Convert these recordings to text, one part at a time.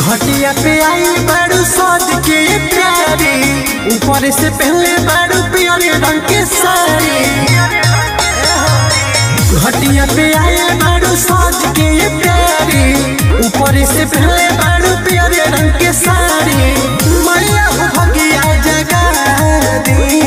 घटिया पे आई बारू सज के प्यारी ऊपर से पहले बारू पियरे रंग के साड़ी घटिया पे आई बारू सज के प्यारी ऊपर से पहले बारू पियरे रंग के साड़ी मैया हो भगिया जगा दी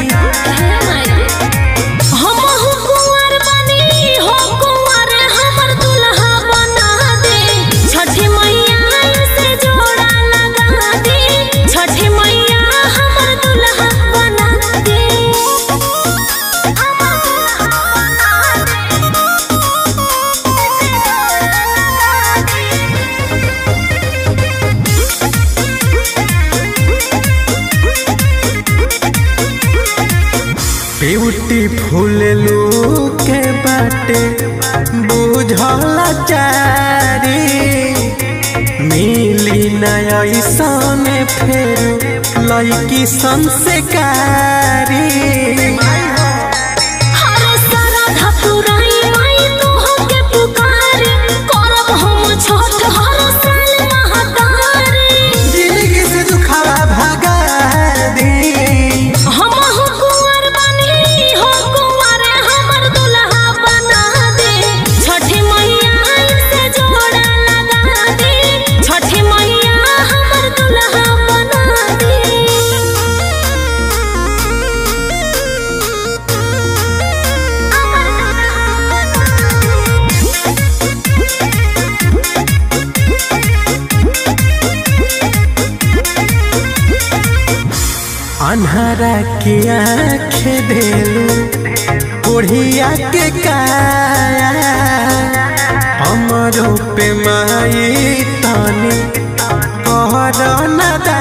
हमहु कुंवर बनी हो कुंवर हमर दुल्हा बना दे छठी मैया से जोड़ा लगा दे छठी मैया हमर दुल्हा बना दे हमर दुल्हा बना ब्यूटीफुल के बाटे बुझल चारी मिली नयसन फेर लैकी संस्कारी हरे सरधा पुराई माई तोहके पुकारे करब हम छठ हर साल महातारी जिंदगी से दुखावा भगा दी हमहु कुंवर बनी हो कुंवर हमर दुल्हा बना दे छठी मैया से जोड़ा लगा दे छठी मैया हमर दुल्हा बना दे अन्हरा के आँख देलू बुढ़िया के काया हमरो पे माई तनी कहर न